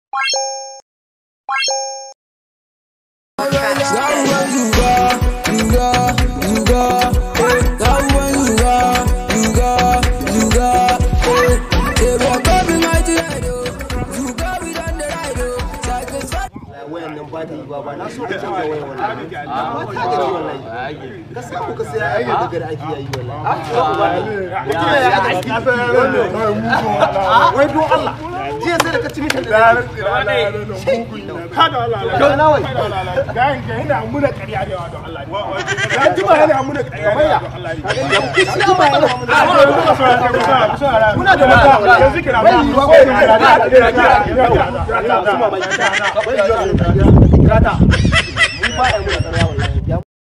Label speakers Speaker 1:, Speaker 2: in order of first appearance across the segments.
Speaker 1: wayan nan ba ta yi ba ba na so ka canza wayan wannan ba ta gaji wallahi ka samu ka sai ai daga da ake yi wallahi mutum ya aka ci wai don Allah jiya sai da ka ci mishan da
Speaker 2: kada Allah
Speaker 1: Yau na wai.
Speaker 2: ga ga ina muna ƙarya da don Allah ya ji ba yana muna ƙarya da Allah
Speaker 1: shi ba yana
Speaker 2: muna da mata yanzu kira ba
Speaker 1: Bai yiwuwa ko kira da- Kirata. Mu ba ya muna ƙarya wallahi. Ya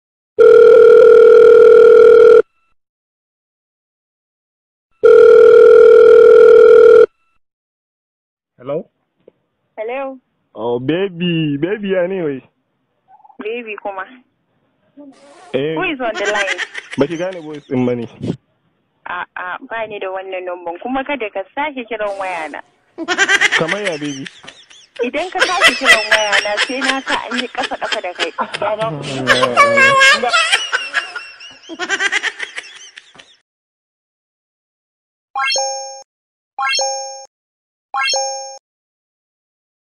Speaker 2: hello
Speaker 3: Hello,
Speaker 2: oh baby baby ya ne wai
Speaker 3: baby kuma.
Speaker 2: eh
Speaker 3: Who is on the line?
Speaker 2: baki gane voice din bane
Speaker 3: A'a, ba ni da wannan numban kuma kada ka sake kiran wayana.
Speaker 2: kamar ya baby
Speaker 3: Idan ka sake kiran wayana sai na sa an yi kafa kafa da kai.